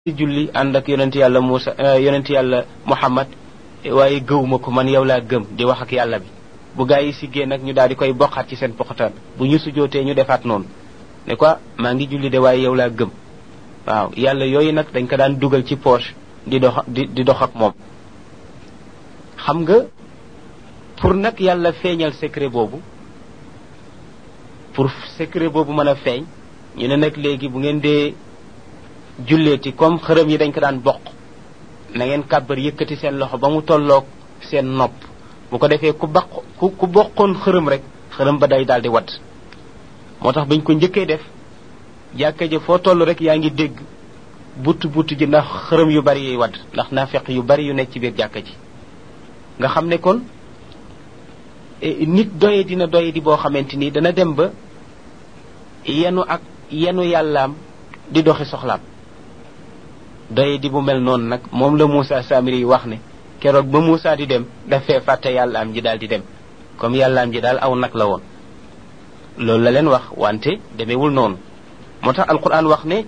julli ànd ak yonent yàlla Muusa yonent yàlla Muhammad waaye gëwuma ko man yow laa gëm di wax ak yàlla bi bu gaa yi siggee nag ñu daal di koy bokkaat ci seen poxataan bu ñu sujootee ñu defaat noonu ne quoi maa ngi julli de waaye yow laa gëm waaw yàlla yooyu nag dañ ko daan dugal ci poche di dox di di dox ak moom xam nga pour nag yàlla feeñal secret boobu pour secret boobu mën a feeñ ñu ne nag léegi bu ngeen dee julleeti comme xërëm yi dañ ko daan bokk na ngeen kàbbar yëkkati seen loxo ba mu tolloog seen nopp bu ko defee ku baq ku ku bokkoon xërëm rek xërëm ba day daal di wadd moo tax bañ ko njëkkee def jàkka ja foo toll rek yaa ngi dégg butt butt ji ndax xërëm yu bari yuy wadd ndax naafeq yu bari yu nekk ci biir jàkka ji nga xam ne kon nit doye dina doye di boo xamante ni dana dem ba yenu ak yenu yàllaam di doxi soxlaam doye di bu mel noonu nag moom la Moussa Samiri yi wax ne keroog ba Moussa di dem dafee fàtte yàllaam ji daal di dem comme yàllaam ji daal aw nag la woon loolu la leen wax wante demewul noonu moo tax alquran wax ne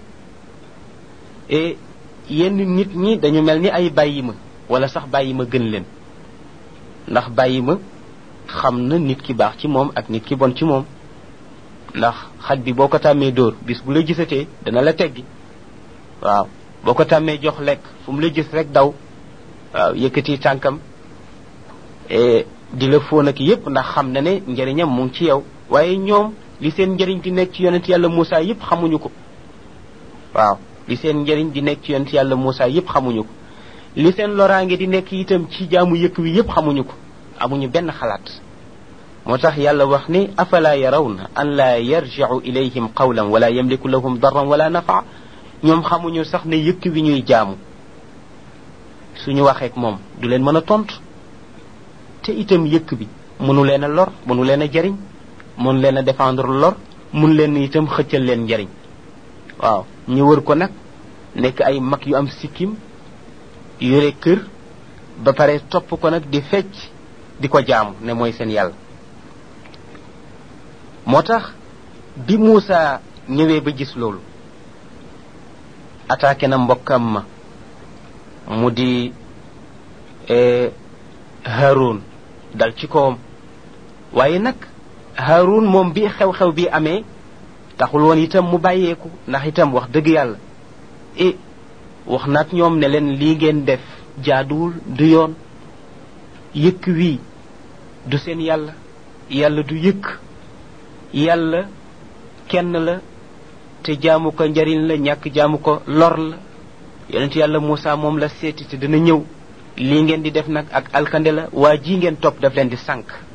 yenn nit ñi dañu mel ni ay bàyyi ma wala sax bàyyi ma gën leen ndax bàyyi ma xam na nit ki baax ci moom ak nit ki bon ci moom ndax xaj bi boo ko tàmmee dóor bis bu la gisatee dana la teggi waaw boo ko tàmmee jox lekk fu mu la gis rek daw waaw yëkkati tànkam di la fóon ak yépp ndax xam na ne njëriñam mu ngi ci yow waaye ñoom li seen njëriñ di nekk ci yonent yàlla Moussa yépp xamuñu ko waaw li seen njëriñ di nekk ci yonent yàlla Moussa yépp xamuñu ko li seen loraange di nekk itam ci jaamu yëkk wi yépp xamuñu ko amuñu benn xalaat moo tax yàlla wax ni afala yarawna an laa yarjicu ilayhim qawlan wala yamliku lahum darran wala nafa ñoom xamuñu sax ne yëkk wi ñuy jaamu suñu waxeek moom du leen mën a tontu te itam yëkk bi mënu leen a lor mënu leen a jariñ mënu leen a défendre lor mun leen itam xëccal leen njariñ waaw ñu wër ko nag nekk ay mag yu am sikkim yore kër ba pare topp ko nag di fecc di ko jaamu ne mooy seen yàlla moo tax bi Moussa ñëwee ba gis loolu attaqué na mbokkam ma mu di Haroun dal ci kawam waaye nag Haroun moom bi xew-xew bi amee taxul woon itam mu bàyyeeku ndax itam wax dëgg yàlla e wax naat ñoom ne leen lii ngeen def jaaduwul du yoon yëkk wii du seen yàlla yàlla du yëkk yàlla kenn la te jaamu ko njariñ la ñàkk jaamu ko lor la yonent yàlla Moussa moom la seeti te dina ñëw lii ngeen di def nag ak alkande la waa ji ngeen topp daf leen di sànq